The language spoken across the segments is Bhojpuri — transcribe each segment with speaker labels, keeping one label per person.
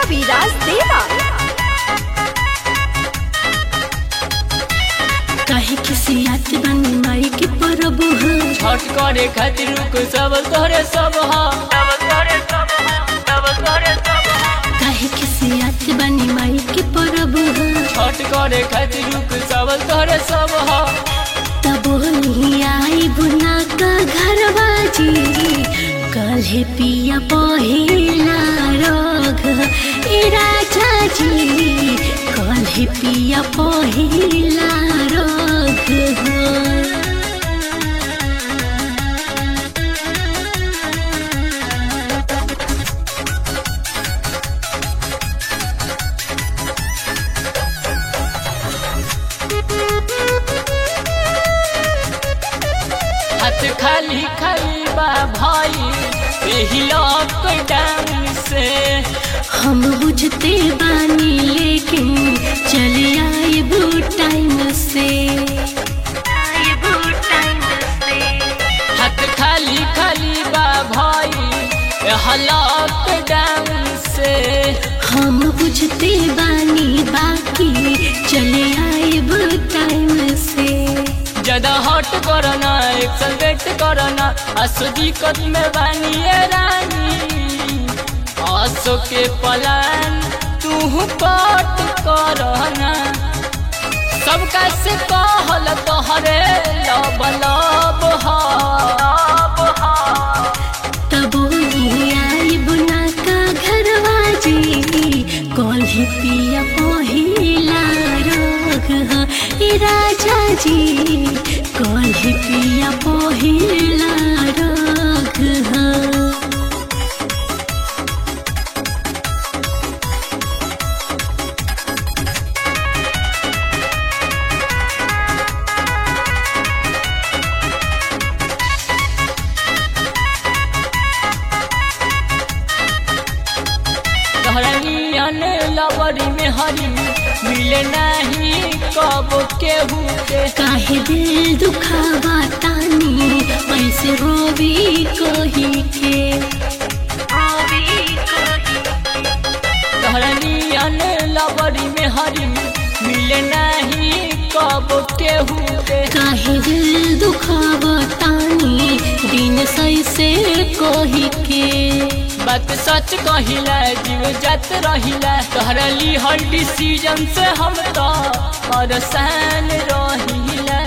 Speaker 1: कविराज देवा
Speaker 2: काहे खिसियात बानी माई के परब ह
Speaker 3: छठ करे खातिर रुक सब तोहरे सब हा
Speaker 2: काहे खिसियात बानी माई के परब ह
Speaker 3: छठ करे खातिर रुक सब तोहरे सब हा
Speaker 2: तब नहीं आई बुना का घरवा जी कल्हे पिया पहिला रोग ए राजा जी कल्हे पिया पहिला रोग हो
Speaker 3: हाथ खाली खाली बा भाई यही लॉकडाउन से
Speaker 2: हम बुझते बानी लेकिन चले आए बू टाइम से
Speaker 3: हाथ खाली खाली बा भाई यह लॉकडाउन से
Speaker 2: हम बुझते बानी बाकी चले आए बू टाइम से
Speaker 3: ज्यादा हट करना एक्सल वेट करना आसो दिक्कत में बानी ये रानी आसो के पलान तू कट करना सबका से कहल तोहरे लब लब हा
Speaker 2: तब नहीं आई बुना का घरवा जी कॉल्ही पिया पहिला रोग ह ए राजा जी कॉल्ही पिया पहिला रोग ह
Speaker 3: तोहरा नियन लवरी में हरी मिले नहीं कब केहू के
Speaker 2: काहे दिल दुखावा तानी ऐसे रोवी कही के
Speaker 3: तोहरा नियन लवरी में हरी मिले नहीं कब केहू के
Speaker 2: काहे दिल दुखावा तानी दिन सही से कही के
Speaker 3: बात सच कहिला जीव जात रहिला तोहरा ली हर डिसीजन से हम तो परेशान रहिला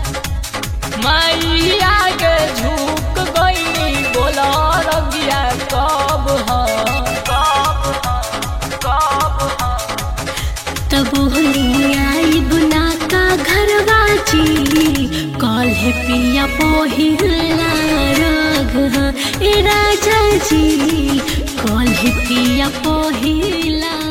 Speaker 3: माई आगे झुक गई बोला रगिया कब ह कब ह कब ह
Speaker 2: तब होली आई बुना का घरवा जी कॉल है पिया पहिला रोग ह ए राजा जी कॉल है पिया पहिला